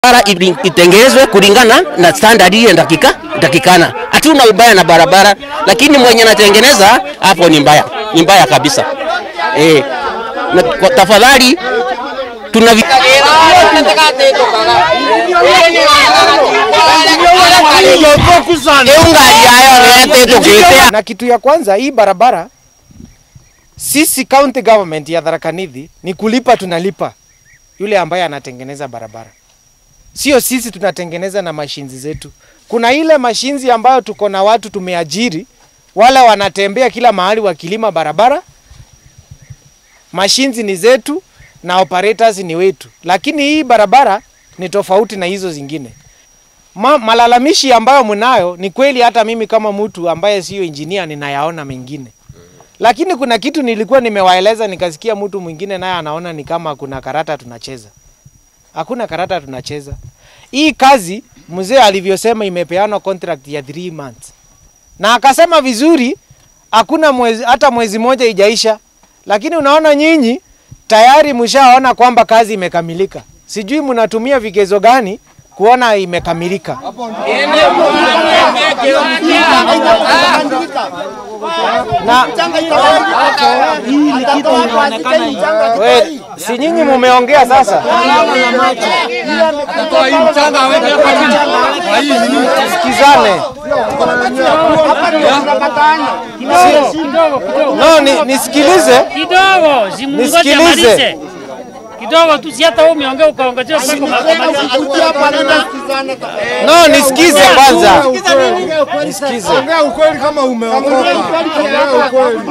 barabara itengenezwe kulingana na standard ile dakika dakikana. Hatuna ubaya na barabara, lakini mwenye anatengeneza hapo ni mbaya, ni mbaya kabisa eh. Na kwa tafadhali tuna Na kitu ya kwanza, hii barabara sisi county government ya Tharaka Nithi ni kulipa, tunalipa yule ambaye anatengeneza barabara, sio sisi tunatengeneza na mashinzi zetu. Kuna ile mashinzi ambayo tuko na watu tumeajiri, wale wanatembea kila mahali wakilima barabara. Mashinzi ni zetu na operators ni wetu, lakini hii barabara ni tofauti na hizo zingine. Ma, malalamishi ambayo mnayo ni kweli, hata mimi kama mtu ambaye sio engineer ninayaona mengine, lakini kuna kitu nilikuwa nimewaeleza, nikasikia mtu mwingine naye anaona ni kama kuna karata tunacheza. Hakuna karata tunacheza. Hii kazi mzee alivyosema imepeanwa contract ya 3 months, na akasema vizuri, hakuna mwezi, hata mwezi moja ijaisha, lakini unaona nyinyi tayari mshaona kwamba kazi imekamilika. Sijui mnatumia vigezo gani kuona imekamilika. Na we, si nyinyi mumeongea sasa, sikizane. No, ni, nisikilize kidogo, si mungoje Nisikilize. amalize kidogo tu, si hata wewe umeongea ukaongezea mpaka ukamaliza. no, nisikize kwanza, nisikize. Ongea ukweli kama umeokoka. Ongea ukweli.